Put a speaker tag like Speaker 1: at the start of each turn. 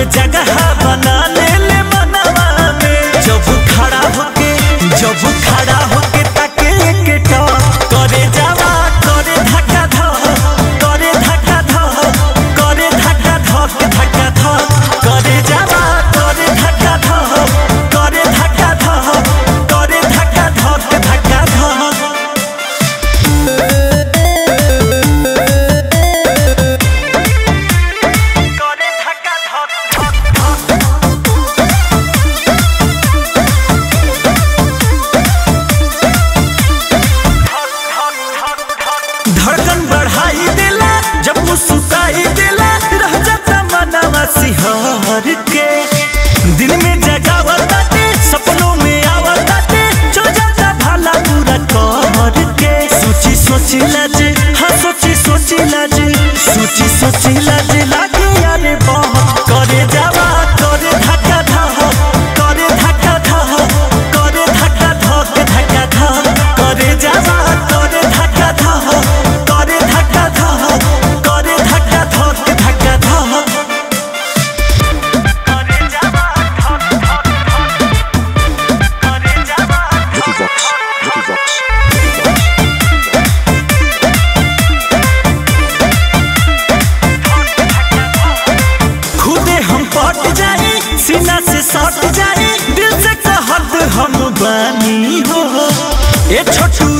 Speaker 1: जगह बना ले ले मनवा में जब खड़ा होके जब खड़ा होके ताके के टॉप करे जावा करे धक्का धक करे धक्का धक करे धक्का धक धक्का धक करे जावा करे धक्का धक करे धक्का धक करे धक्का धक धक्का धक करे धक्का धक धक धड़कन बढ़ाई देला जब मुस्कुराई देला रह जाता मनवा सिहर के दिल में जगावताते सपनों में आवताते जो जाता भाला पूरा कर के सोची सोची लाज हाँ सोची सोची लाज सोची सोची लाज लागे यारे बहुत करे जावा करे धक्का धक करे धक्का धक करे धक्का धक धक्का धक करे जावा करे धक्का धक करे धक्का धक करे धक्का धक धक्का धक करे जावा धक धक धक करे जावा
Speaker 2: Vicky Vox, Vicky Vox, Vicky Vox.
Speaker 1: खुदे हम पट जाए सीना से सट जाए दिल से कहत हम बानी हो ए छोटू